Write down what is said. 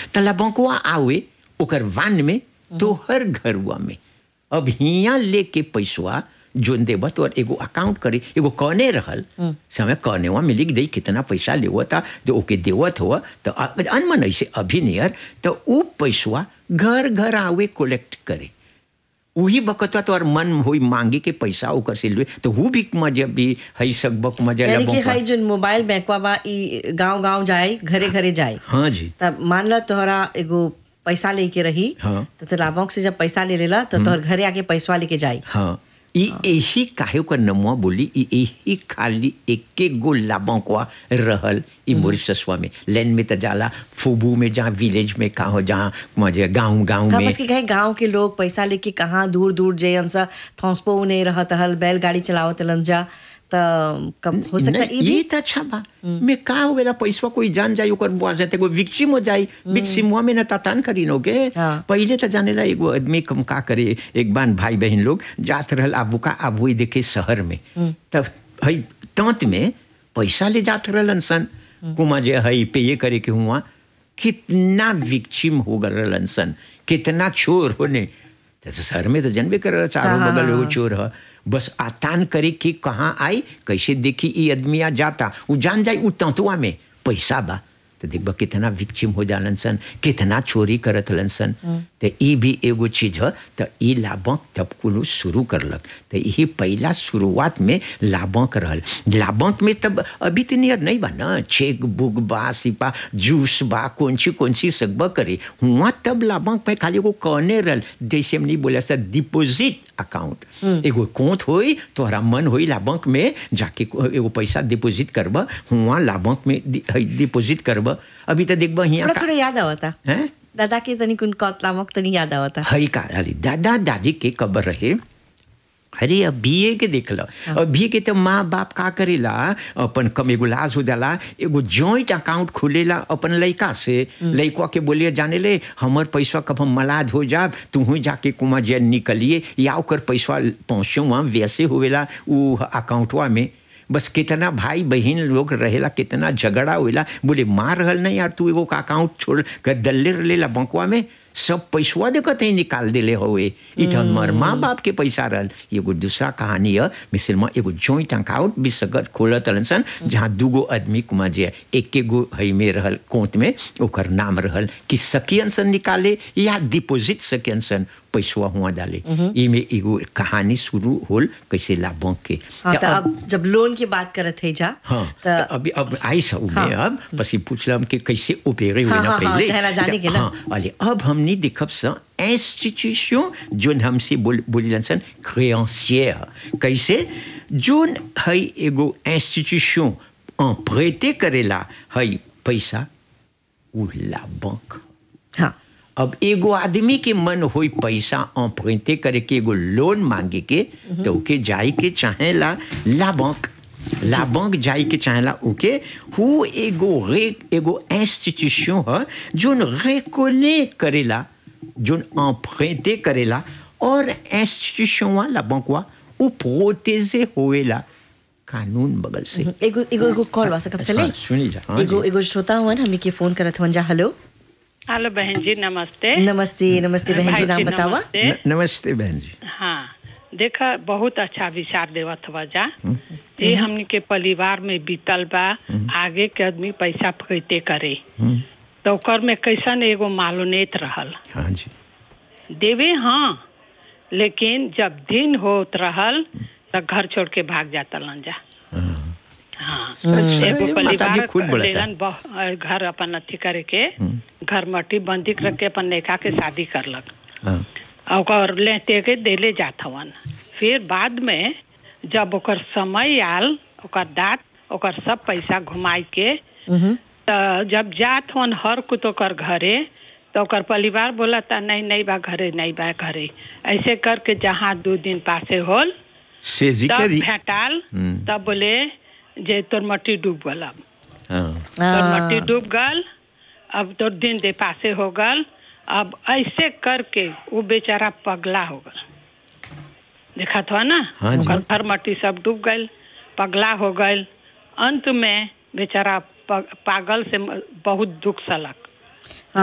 त लबंकवा आवे ओकर वान में तोहर घरुआ में अब हियाँ लेके पैसवा जोन देबा तो एगो अकाउंट करे एगो कौने रहल समय कौनेवा में लिख दई कितना पैसा लेवता जो ओके देवत हुआ तो अनमन ऐसे अभी नियर तो उ पैसवा घर घर आवे कलेक्ट करे वही बकतवा तो और मन होई मांगे के पैसा ओकर से ले तो वो भी मजा भी हई सकबक मजा यानी कि लबंकवा। हई जो मोबाइल बैंकवा बा ई गांव गांव जाए घरे घरे जाए हाँ जी तब मान लो तोहरा एगो पैसा लेके रही हाँ। तो तोरा बैंक से जब पैसा ले लेला तो तोहर घरे आके पैसा लेके जाई हाँ ई यही काहे ओकर नमुआ बोली ई यही खाली एके गो लाबंकवा रहल ई मॉरिशसवा में लैंड में त जाला फुबू में जहाँ विलेज में कहाँ जहाँ मजे गाँव गाँव हाँ में बस कि कहे गांव के लोग पैसा लेके कहाँ दूर दूर जयन सा थॉन्सपो नहीं रहत हल बैलगाड़ी चलावत हलन जा त कब हो सकता नहीं, ई भी ये त अच्छा बा मैं का होवेला पैसा कोई जान जाई ओकर बुआ जाते कोई विक्सिम हो जाई बीच सिमुआ में न तातान करीनो के हाँ। पहले त जानेला एगो आदमी कम का करे एक बान भाई बहन लोग जात रहल आबू का आबू देखे शहर में तब हई तंत में पैसा ले जात रहलन सन कुमा जे हई पे ये करे के हुआ कितना विक्सिम हो गल रहलन सन कितना चोर होने तो शहर में तो जनबे कर चारों हाँ, बगल हाँ, एगो चोर ह बस आतान करे कि कहाँ आई कैसे देखी ई आदमिया जाता उ जान जाई उ तंतुआ में पैसा बा तो देखबा कितना विक्चिम हो जालन सन कितना चोरी करत हलन सन तो ई भी एगो चीज ह तो ई लाभक तब कुल शुरू करलक तो यही पहला शुरुआत में लाभक रहल लाभक में तब अभी तो नियर नहीं बा ना चेक बुक बा सिपा जूस बा कौन सी कौन सी सकबा करे हुआ तब लाभक में खाली एगो कौने रहल जैसे हमने बोला सर डिपोजिट अकाउंट एगो कोंत होई तोहरा मन होई लाभक में जाके एगो पैसा डिपोजिट करबा हुआ लाभक में डिपोजिट करबा अभी तो देखबा हियां थोड़ा का- थोड़ा याद आवता हैं दादा के तनी कुन कतलामक तनी याद आवता हई का अरे दादा दादी के कबर रहे अरे अब बीए के देख लो अब बीए के तो माँ बाप का करेला अपन कम एगो लाज हो जाला एगो जॉइंट अकाउंट खोलेला अपन लड़का से लड़का के बोलिए जाने ले हमर पैसा कब हम मलाद हो जाब तू जाके कुमा जे निकलिए या ओकर पैसा पहुँचो वहाँ वैसे होवेला उ अकाउंटवा में बस कितना भाई बहन लोग रहेला कितना झगड़ा होइला बोले मार रहल नहीं यार तू एगो अकाउंट छोड़ कर दल्ले रहेला बंकवा में सब पैसवा देखत ही निकाल देले हुए ई तो हमर माँ बाप के पैसा रहल एगो दूसरा कहानी है मिसल में एगो जॉइंट अकाउंट भी सगत खोलत रहलन सन जहाँ दूगो आदमी कुमा जे एक गो हई में रहल कोंत में ओकर नाम रहल कि सकियन सन निकाले या डिपोजिट सकियन सन पैसवा हुआ डाले इमे एगो कहानी शुरू होल कैसे लाभों के हाँ त तो अब जब लोन की बात करत है जा हाँ तो तो अभी अब आई सा उमे हाँ। अब बस ये पूछलम कि कैसे ओपेरे हुए हाँ, ना हाँ, हाँ, पहले चाहेला जाने के ना। हाँ अले अब हमने देखब सा इंस्टीट्यूशन जोन हमसे बोल बोलिलन सन क्रेंसियर कैसे जोन हई एगो इंस्टीट्यूशन प्रेते करेला हई पैसा उ ला बैंक हाँ अब एगो आदमी के मन होई पैसा अम्प्रेंटे करे के एगो लोन मांगे के तो ओके जाई के चाहेला ला बैंक ला बैंक जाई के चाहेला ओके हु एगो रे एगो इंस्टीट्यूशन है जोन रेकोने करेला जोन अम्प्रेंटे करेला और इंस्टीट्यूशन वाला बैंकवा उ प्रोटेजे होवेला कानून बगल से एगो एगो एगो कॉल बा सकब से ले हाँ, सुनी जा, हाँ एगो जी। एगो श्रोता हुआ हमनी के फोन करत हुआ जा हेलो हेलो बहन जी नमस्ते नमस्ते नमस्ते बहन जी भाई नाम जी, बतावा नमस्ते। न- नमस्ते बहन जी हाँ देखा बहुत अच्छा विचार देवत हुआ जा ये हमनी के परिवार में बीतल बा आगे के आदमी पैसा फैते करे तो ओकर में कैसन एगो मालूनेत रहल हाँ जी देवे हाँ लेकिन जब दिन होत रहल तो घर छोड़ के भाग जाता लन जा हाँ सच है, एगो ये माताजी परिवार खुद बोलता है। लेलन बह- घर अपन अथी करे के घर मट्टी बंदी रख के अपन लेखा के शादी करलक हाँ आ ओकर लेते के देले जात हवन फिर बाद में जब ओकर समय आल ओकर दाँत ओकर सब पैसा घुमाई के त जब जात हवन हर कुत ओकर घरे तो ओकर परिवार बोला था नहीं नहीं बा घरे नहीं बा घरे ऐसे करके जहाँ दो दिन पासे होल सेजी तब करी भेटाल हम्म। तब बोले जे तोर मट्टी डूब गल अब हाँ तोर हाँ। मट्टी डूब गल अब तोर दिन दे पासे हो गल अब ऐसे करके वो बेचारा पगला हो गल देखा था ना हाँ जी। ओकर घर मट्टी सब डूब गल पगला हो गल अंत में बेचारा प- पागल से म- बहुत दुख सलक